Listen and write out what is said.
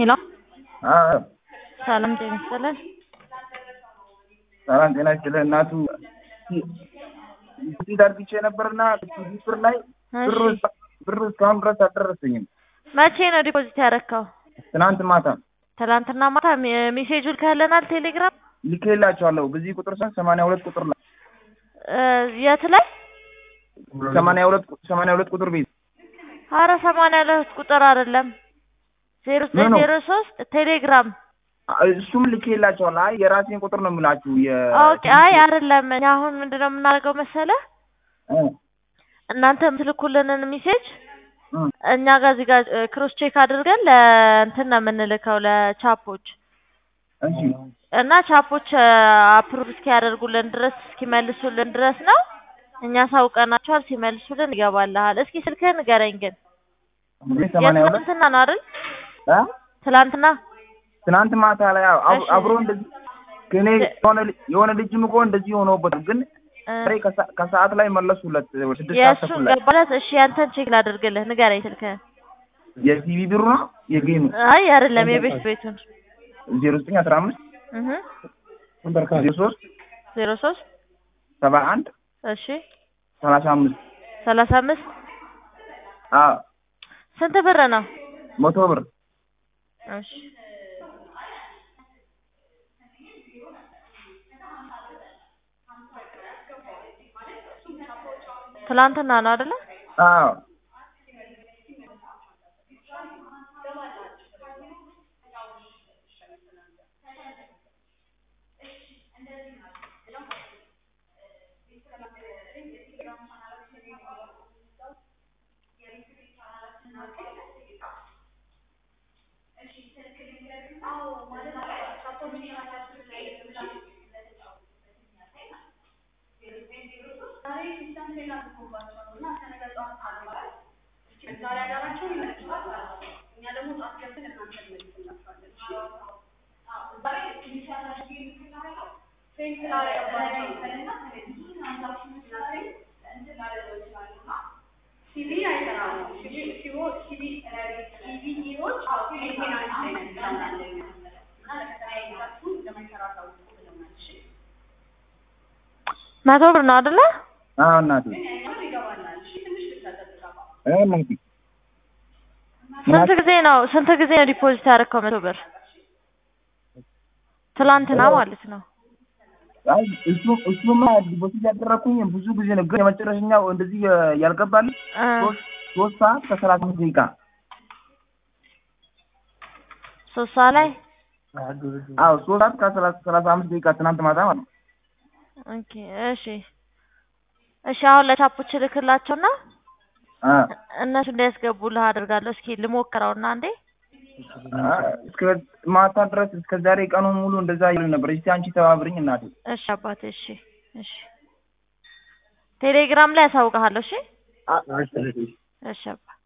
ሄሎ አዎ ሰላም ጤና ይስጥልን። ሰላም ጤና ይስጥልህ እናቱ እዚህ ዳርግቼ ነበርና ብር ላይ ብሩ እሺ ብሩ እስካሁን ድረስ አልደረሰኝም። መቼ ነው ዲፖዚት ያደረከው? ትናንት ማታ ትላንትና ማታ ሜ- ሜሴጁ ልከህልናል ቴሌግራም ልኬላቸዋለሁ። በዚህ ቁጥር ሰ ሰማንያ ሁለት ቁጥር ላይ እ የት ላይ? ሰማንያ ሁለት ሰማንያ ሁለት ቁጥር ቤት አረ ሰማንያ ሁለት ቁጥር አይደለም ዜሮ ምን ነው? ዜሮ ሶስት ቴሌግራም እሱም ልኬላቸዋለሁ። አይ የራሴን ቁጥር ነው የምላችሁ። የ ኦኬ አይ አይደለም እኛ አሁን ምንድነው የምናደርገው መሰለህ እ እናንተ የምትልኩልንን ሜሴጅ እ እኛ ጋር እዚህ ጋር ክሮስ ቼክ አድርገን ለእንትን ነው የምንልከው ለቻፖች እሺ እና ቻፖች አፕሩቭ እስኪያደርጉልን ድረስ እስኪመልሱልን ድረስ ነው እኛ ሳውቀናቸዋል። ሲመልሱልን ይገባልሃል። እስኪ ስልክህን ንገረኝ ግን እኔ ሰማንያ ሁለት የትናንትና ነው አይደል? እ ትላንትና ትናንት ማታ ላይ አብ- አብ- እሺ። አብሮ እንደዚህ ከኔ የሆነ ልጅ የሆነ ልጅም እኮ እንደዚህ ሆኖበት ግን እ ዛሬ ከሰ- ከሰዓት ላይ መለሱለት ወደ ስድስት ሰዓት የእሱን ተኩል ላይ ገባለት። እሺ ያንተን ቼክ ላድርግልህ። ንገረኝ ስልክህን። የቲቪ ብሩ ነው የጌሙ አይ አይደለም የቤት ቤቱን ዜሮ ዘጠኝ አስራ አምስት እህ ዜሮ ሶስት ዜሮ ሶስት ሰባ አንድ እሺ ሰላሳ አምስት ሰላሳ አምስት አዎ ስንት ብር ነው? መቶ ብር እሺ ትላንትና ነው አይደለ? አዎ መቶ ብር ነው አይደለ? አዎ እናቴ እ እናቴ ስንት ጊዜ ነው ስንት ጊዜ ነው ዲፖዚት ያደረከው መቶ ብር? ትላንትና ማለት ነው። አይ እሱ እሱማ ዲፖዚት ያደረኩኝ ብዙ ጊዜ ነው፣ ግን የመጨረሻኛው እንደዚህ የ- ያልገባልኝ እ ሶስት ሶስት ሰዓት ከሰላሳ አምስት ደቂቃ ሶስት ሰዓት ላይ አዎ ሶስት ሰዓት ከሰላሳ ሰላሳ አምስት ደቂቃ ትናንት ማታ ማለት ነው። ኦኬ እሺ እሺ አሁን ለቻፖች እልክላቸውና አ እነሱ እንዲያስገቡልህ አድርጋለሁ። እስኪ ልሞክረውና አንዴ አ እስከ ማታ ድረስ እስከ ዛሬ ቀኑን ሙሉ እንደዛ ይሉኝ ነበር። እስቲ አንቺ ተባብርኝ እናቴ። እሺ አባቴ እሺ እሺ ቴሌግራም ላይ ያሳውቅሃለሁ። እሺ እሺ አባ